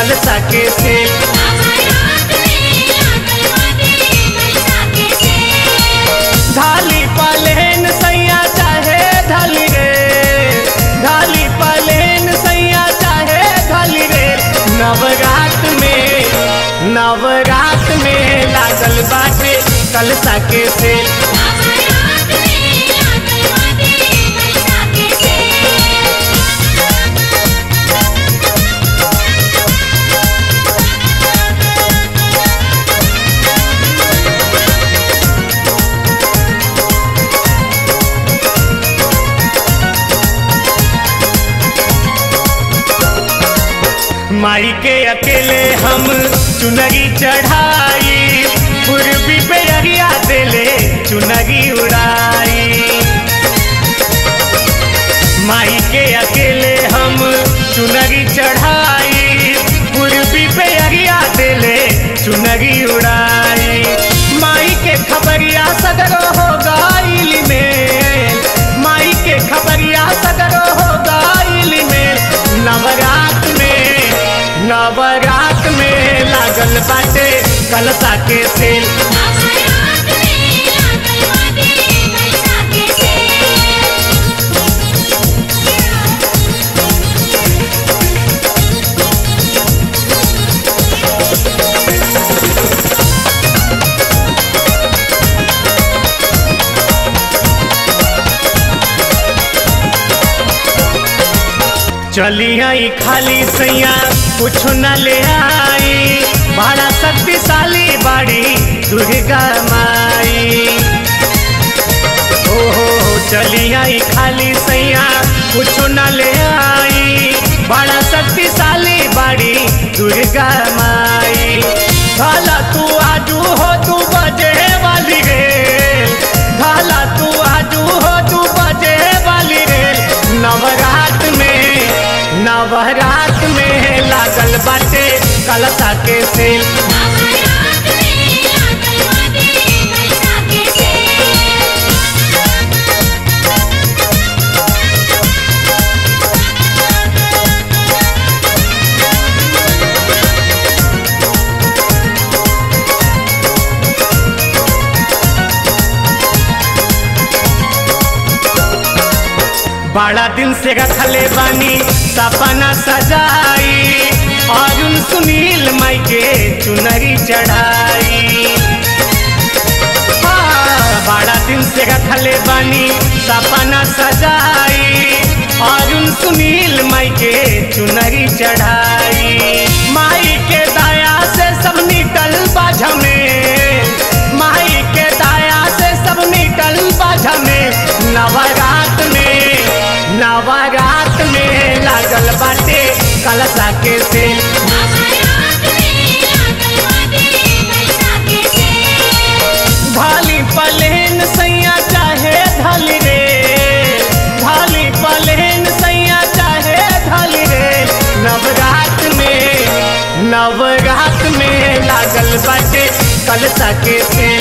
कलसा के सेल नवरात में लागल बाटे कलसा के सेल ढाली पलेन सैया चाहे ढाली रे ढाली पलेन सैया चाहे ढाली रे नवरात में नवरात में लागल बाटे कलसा के सेल नवरात में लागल बाटे कलसा के सेल माई के अकेले हम चुनरी चढ़ाई पूर्वी पे अरिया देले चुनरी उड़ाई माई के अकेले हम चुनरी चढ़ाई पूर्वी पे अरिया देले चुनरी उड़ाई माई के खबरिया सगरो हो गाइल में माई के खबरिया सगरो हो गाइल में नवरात में नवरात में लागल बाटे कलसा के सेल नवरात में लागल बाटे कलसा के सेल चली आई खाली सैया कुछ न ले आई बड़ा शक्तिशाली बाड़ी दुर्गा माई ओ हो हो, चली आई खाली सैया कुछ न ले आई बड़ा शक्तिशाली बाड़ी दुर्गा माई भाला तू आजू हो तू बजे वाली रे भाला तू आजू हो तू बजे वाली रे नवरात में नवरात में लागल बाटे कलसा के सेल नवरात में लागल बाटे कलसा के सेल बड़ा दिन से रखले बानी सपना सजाई अरुण सुनील माई के चुनरी चढ़ाई हाँ, बड़ा दिन से रखले बानी सपना सजाई अरुण सुनील माई के चुनरी चढ़ाई माई के दया से सब निकल बाझ में माई के दया से सब निकल बाझ में नवरात में नवरात में लागल बाटे कलसा के सेल नवरात में लागल बाटे कलसा के सेल ढाली पलेन सैया चाहे ढाली रे ढाली पलेन सैया चाहे ढाली रे नवरात में नवरात में लागल बाटे कलसा के सेल